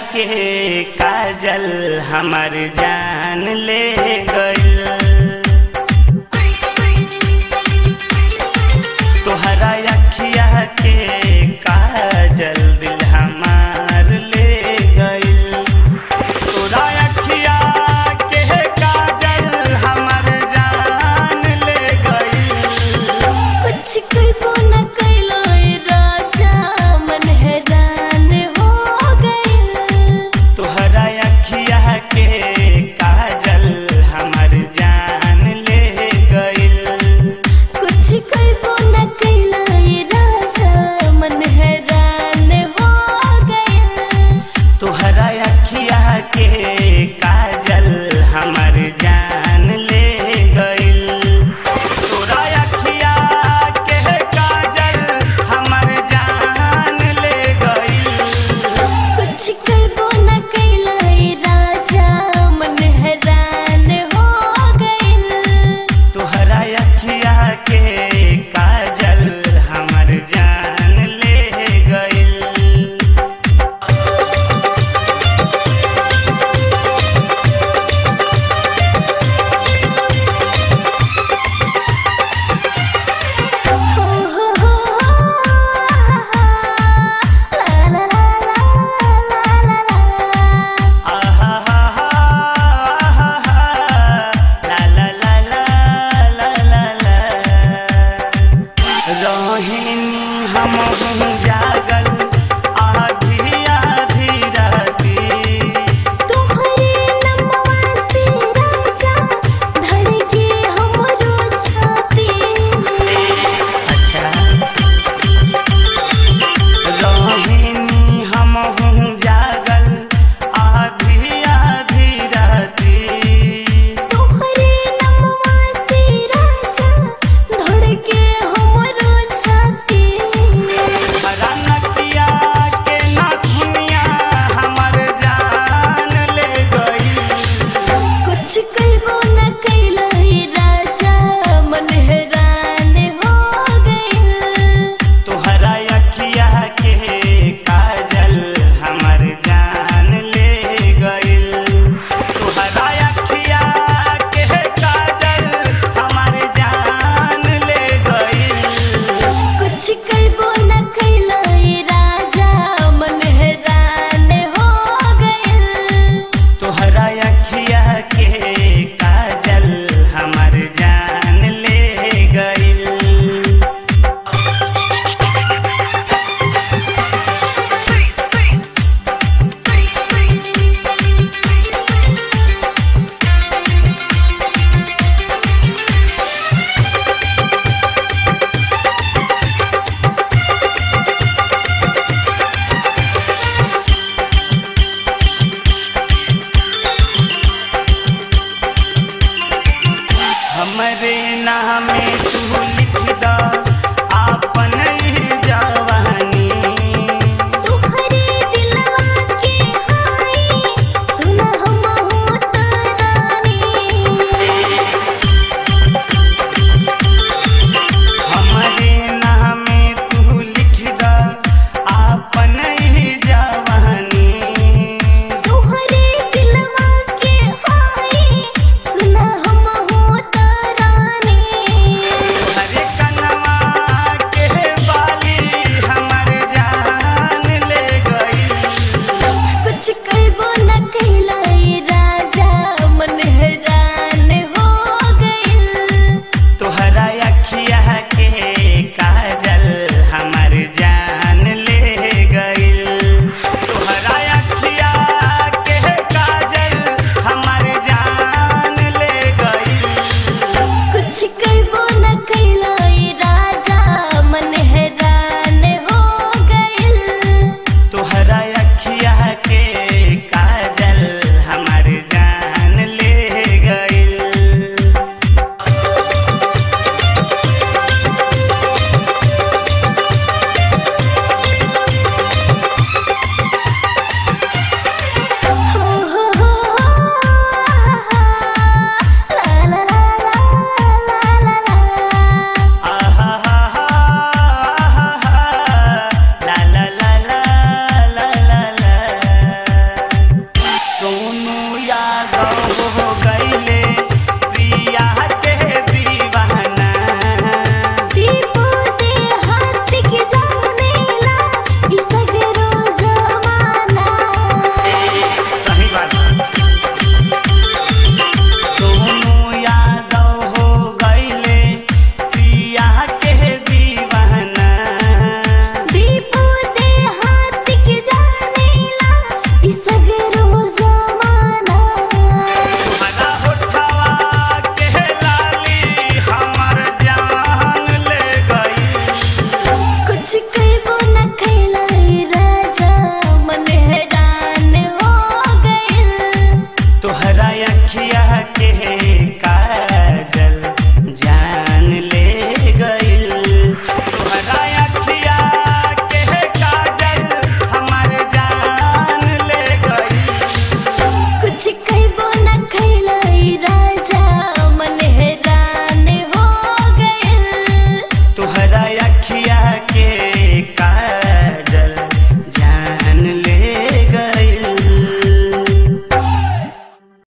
के काजल हमर जान ले गइल तोहरा अखिया के काजल दिल हमार ले गइल तोरा अखिया के काजल हमर जान ले गइल कुछ कइबो न कइलो ए राजा मन हैरान हो गइल तोहरा अखिया के काजल हमर जान ले गइल कुछ कइबो न कइलो ए राजा मन हैरान हो गइल तोहरा अखिया के काजल हमर जान ले गइल तोरा अखिया के काजल हमर जान ले गइल कुछ कइबो न कइलो ए राजा मन हैरान हो गइल तोहरा अखिया के काजल हमर जान ले गइल हो हो हो ला ला ला ला ला ला रोहिणी हम जागल आधी आधी राती तोहरे नमवा से राजा धड़के हमरो छाती अच्छा रोहिणी हम जागल आधी आधी राती तोहरे नमवा से राजा धड़के हमरो छाती रनकिया के नथुनिया हमर जान ले गई कुछ कइबो न कइलो हे राजा मन हैरान हो गइल तोहरा अखिया के काजल हमर जान ले गइल तोहरा अखिया के काजल हमर जान ले गइल कुछ कइबो न कइलो हे राजा मन हैरान हो गइल तोहरा अखिया के काजल हमर जान ले गइल हमरे नामे तू लिख द आपन ही जवानी तोहरे दिलवा के हाय सुना हम हो तरानी हमरे नामे तू लिख द आपन ही जवानी तोहरे दिलवा के हाय सुना हम हो तरानी हरे कनवा हो गईले